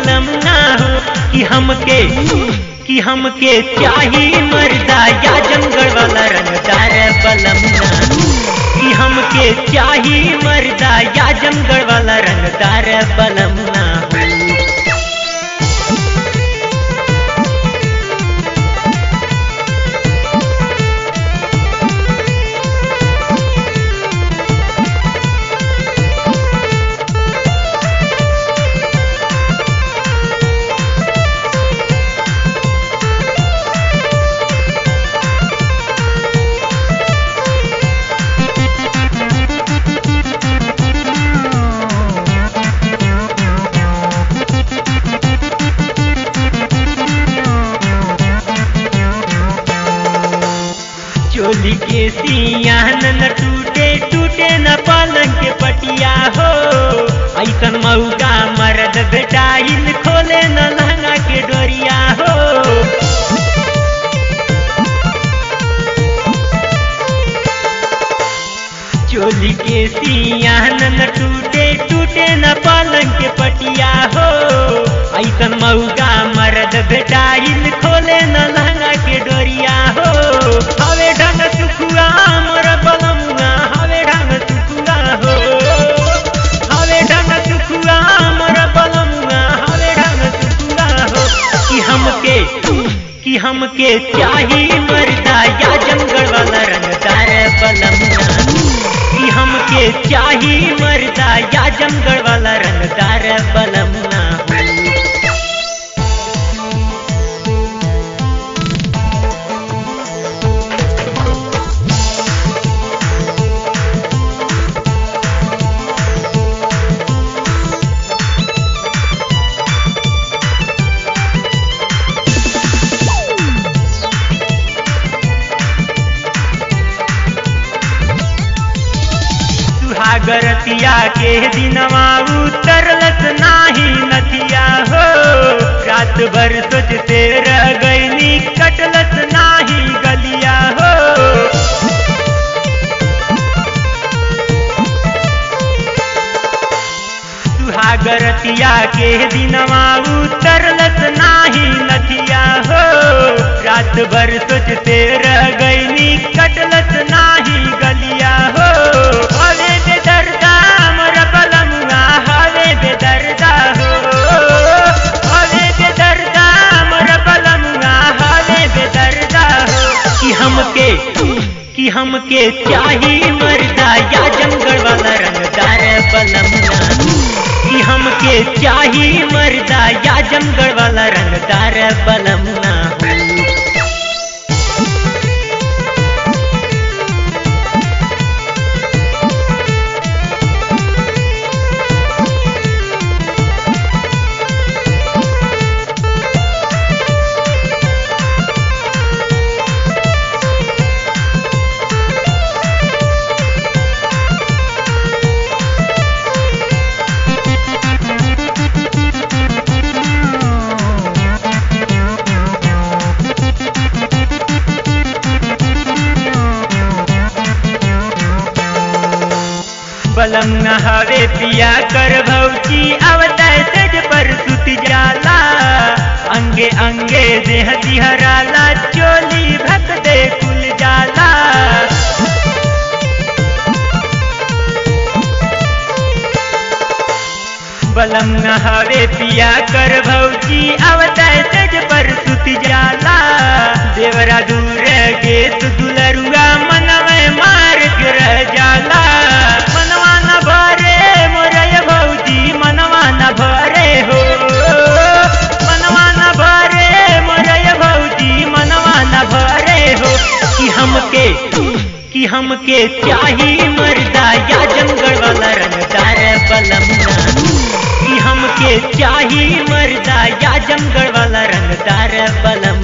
बलम ना हो कि हमके कि हमके चाही मर्दा या जंगल वाला रंगदार बलम ना हो कि हमके चाही मर्दा या जंगल वाला रंगदार बलम ना हो चोली के सियान न टूटे टूटे न पलंग के पटिया हो ऐसन मऊका मर्द बेटाइल खोले न लहंगा के डोरिया हो चोली के सियान न टूटे टूटे न पलंग के पटिया हो ऐसन मऊका मर्द बेटाइल खोले न लहंगा के डोरिया हो हवे ढंग सुखुआ मोर बलमुआ हवे ढंग सुखुआ हो हवे ढंग सुखुआ मोर बलमुआ हवे ढंग सुखुआ हो कि हमके कि हमके चाही मर्दा या जंगल वाला रंगदार बलमुआ कि हमके चाही मर्दा या जंगल वाला रंगदार बलमुआ हो सुहागरतिया के दिनवा उतरलस नाही नथिया हो रात भर सोचते रह गईनी कटलस नाही गलिया हो सुहागरतिया के दिनवा उतरलस नाही नथिया हो रात भर सोचते रह गईनी कटलस नाही गलिया हो हवे बेदर्दा मोर बलमुआ हवे बेदर्दा हो हवे बेदर्दा मोर बलमुआ हवे बेदर्दा हो कि हमके कि हमके चाही मर्दा या जंगल वाला रंगदार बलमुआ कि हमके चाही मर्दा या जंगल वाला रंगदार बलमुआ हो बलम नहावे पिया कर भौजी अवतार सज पर सुत जाला अंगे अंगे देह दिहराला चोली भक दे कुल जाला बलम नहावे पिया कर भौजी अवतार सज पर सुत जाला देवरा दूर गे तु दुलरुआ मनवे मार के रह जाला मनवा न भरे मोरय भौजी मनवा न भरे हो मनवा न भरे मोरय भौजी मनवा न भरे हो कि हमके कि हमके चाही मर्दा या जंगल वाला रंगदार बलमुआ कि हमके चाही मर्दा या जंगल वाला रंगदार बलम